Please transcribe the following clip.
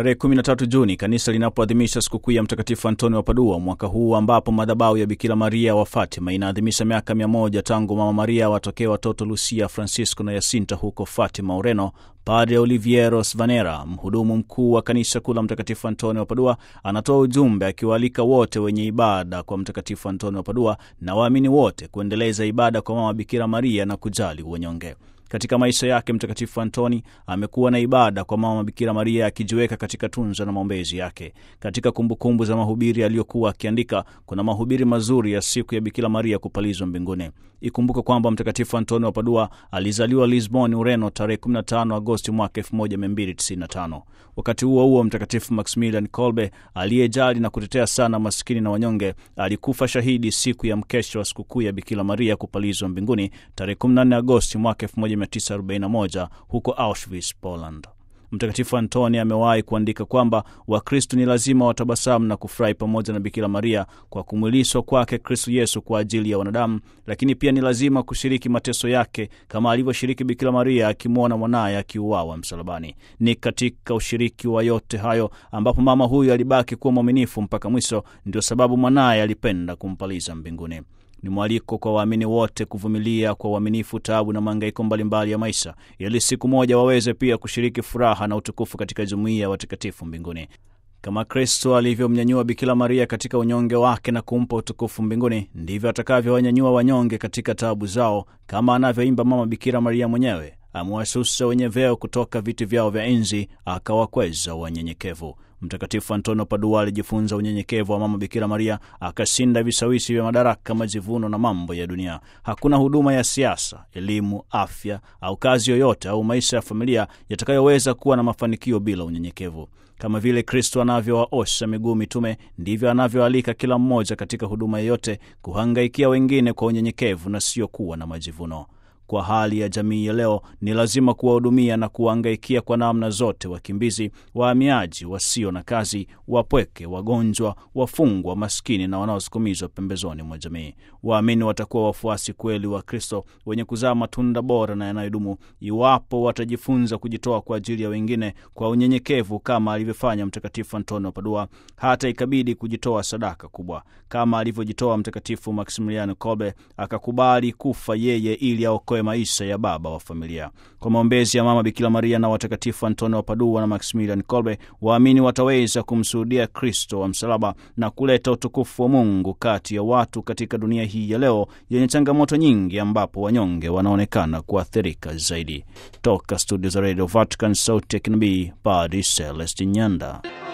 tarehe 13 Juni kanisa linapoadhimisha sikukuu ya Mtakatifu Antoni wa Padua mwaka huu, ambapo madhabahu ya Bikira Maria wa Fatima inaadhimisha miaka mia moja tangu Mama Maria watokee watoto Lucia, Francisco na Yasinta huko Fatima, Ureno. Padre Oliviero Svanera, mhudumu mkuu wa kanisa kuu la Mtakatifu Antoni wa Padua, anatoa ujumbe akiwaalika wote wenye ibada kwa Mtakatifu Antoni wa Padua na waamini wote kuendeleza ibada kwa Mama Bikira Maria na kujali wanyonge. Katika maisha yake Mtakatifu Antoni amekuwa na ibada kwa Mama Bikira Maria akijiweka katika tunza na maombezi yake. Katika kumbukumbu za mahubiri aliyokuwa akiandika, kuna mahubiri mazuri ya siku ya Bikira Maria kupalizwa mbinguni. Ikumbuke kwamba Mtakatifu Antoni wa Padua alizaliwa Lisbon, Ureno, tarehe 15 Agosti mwaka 1295. Wakati huo huo, Mtakatifu Maximilian Kolbe aliyejali na kutetea sana maskini na wanyonge alikufa shahidi siku ya mkesha wa sikukuu ya Bikira Maria kupalizwa mbinguni tarehe 14 Agosti mwaka 1941 huko Auschwitz, Poland. Mtakatifu Antoni amewahi kuandika kwamba Wakristu ni lazima watabasamu na kufurahi pamoja na Bikira Maria kwa kumwiliswa kwake Kristu Yesu kwa ajili ya wanadamu, lakini pia ni lazima kushiriki mateso yake kama alivyoshiriki Bikira Maria akimwona mwanaye akiuawa msalabani. Ni katika ushiriki wa yote hayo ambapo mama huyu alibaki kuwa mwaminifu mpaka mwisho, ndio sababu mwanaye alipenda kumpaliza mbinguni. Ni mwaliko kwa waamini wote kuvumilia kwa uaminifu taabu na mahangaiko mbalimbali ya maisha, ili siku moja waweze pia kushiriki furaha na utukufu katika jumuiya ya watakatifu mbinguni. Kama Kristo alivyomnyanyua Bikira Maria katika unyonge wake na kumpa utukufu mbinguni, ndivyo atakavyowanyanyua wanyonge katika taabu zao, kama anavyoimba Mama Bikira Maria mwenyewe, amewashusha wenye vyeo kutoka viti vyao vya enzi, akawakweza wanyenyekevu. Mtakatifu Antonio Padua alijifunza unyenyekevu wa Mama Bikira Maria, akashinda vishawishi vya madaraka, majivuno na mambo ya dunia. Hakuna huduma ya siasa, elimu, afya au kazi yoyote au maisha ya familia yatakayoweza kuwa na mafanikio bila unyenyekevu. Kama vile Kristo anavyowaosha miguu mitume, ndivyo anavyoalika kila mmoja katika huduma yoyote kuhangaikia wengine kwa unyenyekevu na sio kuwa na majivuno. Kwa hali ya jamii ya leo, ni lazima kuwahudumia na kuwahangaikia kwa namna zote wakimbizi, wahamiaji, wasio na kazi, wapweke, wagonjwa, wafungwa, maskini na wanaosukumizwa pembezoni mwa jamii. Waamini watakuwa wafuasi kweli wa Kristo wenye kuzaa matunda bora na yanayodumu iwapo watajifunza kujitoa kwa ajili ya wengine kwa unyenyekevu, kama alivyofanya Mtakatifu Antoni wa Padua, hata ikabidi kujitoa sadaka kubwa, kama alivyojitoa Mtakatifu Maximiliano Kolbe, akakubali kufa yeye ili aokoe maisha ya baba wa familia. Kwa maombezi ya Mama Bikira Maria na watakatifu Antonio wa Padua na Maximilian Kolbe, waamini wataweza kumshuhudia Kristo wa msalaba na kuleta utukufu wa Mungu kati ya watu katika dunia hii ya leo yenye changamoto nyingi, ambapo wanyonge wanaonekana kuathirika zaidi. Toka studio za Radio Vatican, sauti ya kinabii, Padre Celestin Nyanda.